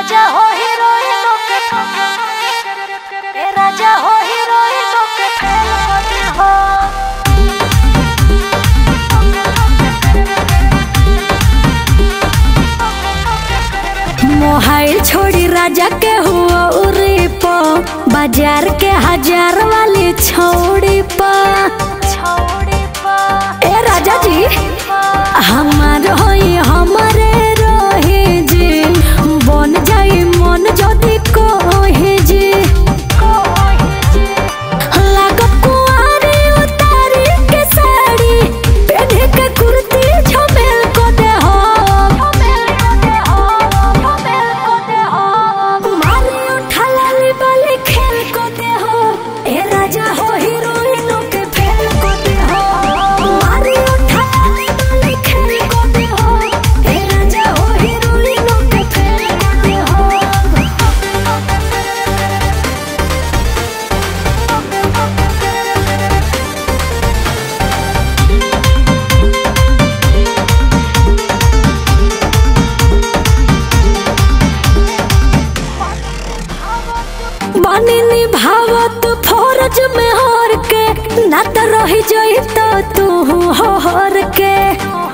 राजा हो हीरोइनों के ए राजा हो हीरोइनों के फेल होते हो मोहाइल छोड़ी राजा के हुआ उरी पो बाजार के हजार वाली छोड़ी पा छोड़ी पा ए राजा जी हमार होई हमारे रहे जी बन जाई मन जदी कोहे जी लागत कुंवारी उतारी के साड़ी पहने के कुर्ती झमेल को दे हो मारी उठा लाली बाली खेल को दे हो ए राजा हो हीरोइनों के फेल को दे हो मारी उठा लाली बाली खेल को दे हो ए राजा हो हीरोइनों के फेल को दे हो बानी निभावत फौरज में हर के ना तो रही जाई तो तू हो हर के